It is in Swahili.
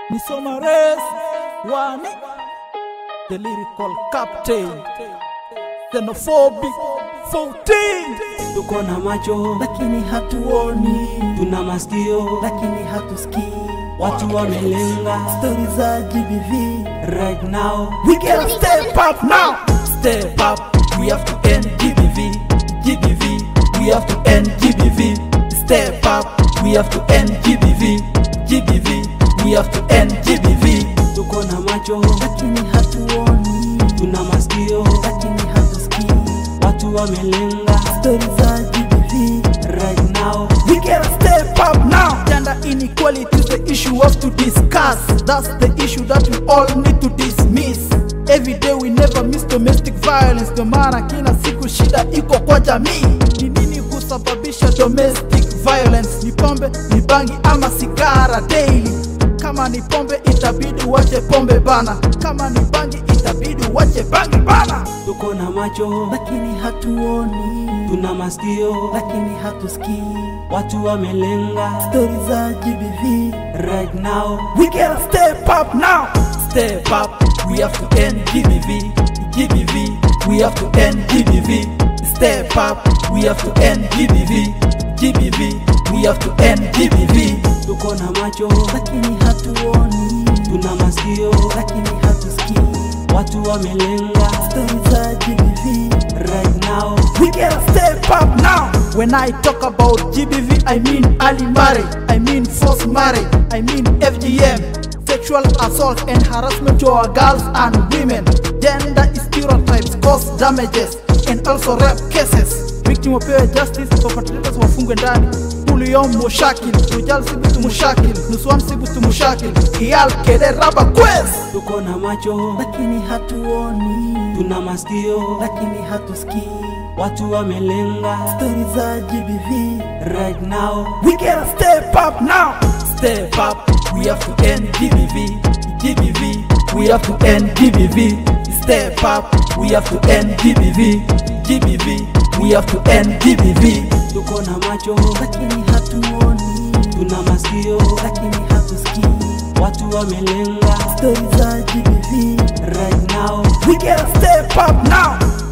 ni Somares Wani, the lyrical captain, xenophobic 14. tuko na macho lakini hatuoni, tuna masikio lakini hatusikii watu wamelenga stori za GBV. right now We gotta step up now. Step up. We have to end GBV. GBV. We have to end GBV. Step up. We have to end GBV. GBV. We have to end GBV. tuko na macho lakini hatuoni, tuna masikio lakini hatusikii watu wamelenga stori za GBV. right now We gotta step up now. Gender inequality is the issue we have to discuss. That's the issue that we all need to dismiss. Every day we never miss domestic violence. Ndio maana kila siku shida iko kwa jamii. Ni nini husababisha domestic violence? Ni pombe, ni bangi ama sigara daily? Kama ni pombe itabidi uache pombe bana, kama ni bangi itabidi uache bangi bana. tuko na macho lakini hatuoni, tuna masikio lakini hatusikii watu wamelenga stori za GBV. right now We gotta step up now. Step up. We have to end GBV. GBV. We have to end GBV. Step up. We have to end GBV. GBV. We have to end GBV. tuko na macho lakini hatuoni, tuna masikio lakini hatusikii watu wamelenga stori za GBV. right now We gotta step up now. When I talk about GBV, I mean early marriage, I mean forced marriage, I mean FGM, sexual assault and harassment to our girls and women, gender stereotypes cause damages and also rape cases. Victim wapewe justice, perpetrators wafungwe ndani. Kuliyom mushakil, tujal sibutu mushakil, nuswan sibutu mushakil, iyal kede raba quest. tuko na macho lakini hatuoni, tuna masikio lakini hatusikii watu wamelenga stori za GBV. right now We gotta step up now. Step up. We have to end GBV. GBV. We have to end GBV. Step up. We have to end GBV. GBV. We have to end GBV. tuko na macho lakini hatuoni, tuna masikio lakini hatusikii watu wamelenga stori za GBV. right now We gotta step up now.